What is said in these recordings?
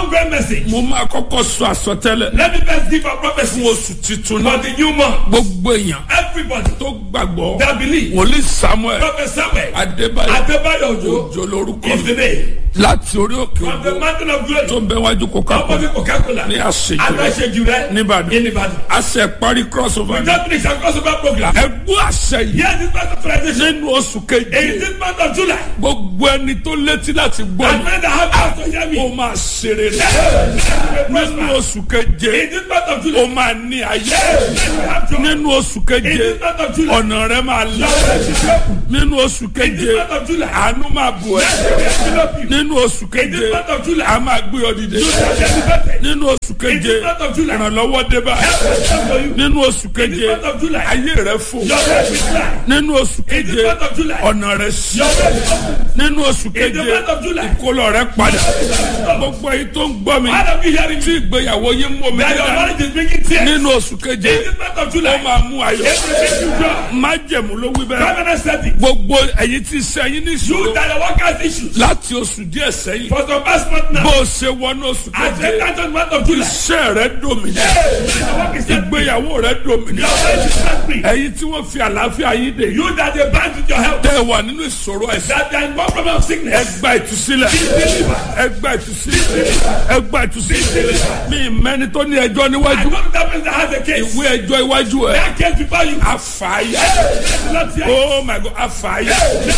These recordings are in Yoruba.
ongoing message. mo máa kọ́kọ́ sọ àsọtẹ́lẹ̀ Let me first give a prophecy fún oṣù titun for náà the new month. gbogbo èèyàn Everybody tó gbàgbọ́ that believe. wòlíì samuel Prophet Samuel. adébáyọ̀ Adebayo Ojo òjò lórúkọ is the mi name. láti orí òkè From the ògbó mountain of tó glory. ń bẹ wájú coca-cola Opposite Coca-Cola. ní àṣejù rẹ Aláṣejù rẹ. nìbàdàn In Ibadan. àṣẹ parí crossover We ní just finished our crossover program. ẹgbẹ́ àṣẹ yìí Here this month of transition. nínú oṣù In keje this month of July. gbogbo ẹni tó létí láti gbọ́ And mi men that have eyes to hear ó me. máa ṣe rere In nínú oṣù keje this month of ó July. máa ní ayé You have joy. nínú oṣù In keje this month of July. ọ̀nà rẹ máa là nínú oṣù In keje this month of July. àánú máa bù ẹ́ nínú oṣù In keje this month of July. a máa gbé ọ dìde nínú oṣù keje In this month of July. ìrànlọ́wọ́ dé bá nínú oṣù keje month of July. ayé rẹ fò Your life is life. nínú oṣù In keje this month of July. ọ̀nà rẹ sí Your life is open. nínú oṣù In the keje month of July. kólọ rẹ padà gbogbo èyí tó ń gbọ́ mi All of you hearing me. tí ìgbéyàwó yín mú mi That your nígbà marriage is bringing tears. nínú oṣù keje In this month of ó July. máa mú ayọ̀ Everything you do. májẹ̀mú ló wí bẹ́ẹ̀ Covenant setting. gbogbo ẹ̀yin tí sẹ́yìn ní You ìṣòro that your workers issues. láti oṣù díẹ̀ sẹ́yìn For some past month now. bó o ṣe wọnú oṣù As keje the end month of July. iṣẹ́ rẹ dòmìnà Your work is set. ìgbéyàwó rẹ dòmìnà Your life is set free. ẹ̀yin tí wọ́n fi àlàáfíà yín dè You that they bind with your health. tẹ́ ẹ wà nínú ìṣòro ẹ̀sìn That they are in one problem of ẹ sickness. gba ìtúsílẹ̀ ẹ gba ìtúsílẹ̀ ẹ gba ìtúsílẹ̀ mi mẹ́ni tó ní ẹjọ́ I níwájú know that person that has a case. ìwé ẹjọ́ iwájú ẹ̀ That case before you. àfààyà Not yet. oh my god àfààyà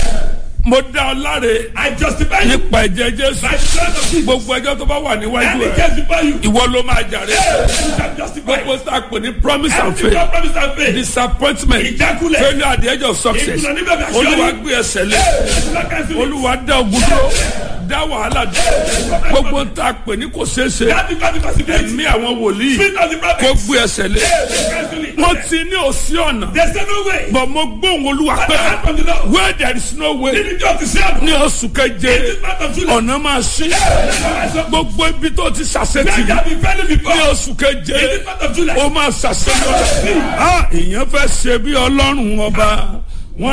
mo dá ọ láre I justify you nípa ẹ̀jẹ̀ jésù by the blood of Jesus. gbogbo ẹjọ́ tó bá wà níwájú Any ẹ̀ case before you. ìwọ ló máa jàre You can justify. gbogbo tá a pè ní promise and Everything faith God promised and faith. disappointment Ìjákulẹ̀. failure at the edge of success Ìkùnà níbẹ̀ bí aṣọ olúwa yìí. gbé ẹsẹ̀ lé Lord cancel it. olúwa dá ogun dúró dá wàhálà dúró gbogbo tá a pè ní kò ṣeé ṣe That because the possibility. ẹ̀mí àwọn wòlíì Spirit of the kó prophet. gbé ẹsẹ̀ lé Cancel it. wọ́n ti ní òsí ọ̀nà There's no way. bọ̀ mo gbóhùn olúwa But pé the hand from the Lord. where there is no way Did you just to say? ní oṣù keje In this month of July. ọ̀nà máa ṣí gbogbo ibi tó ti ṣàṣetì That you have been failing before. ní oṣù keje In this month of July. ó máa ṣàṣeyọrí. Ah, èèyàn fẹ́ ṣe bí ọlọ́run ọba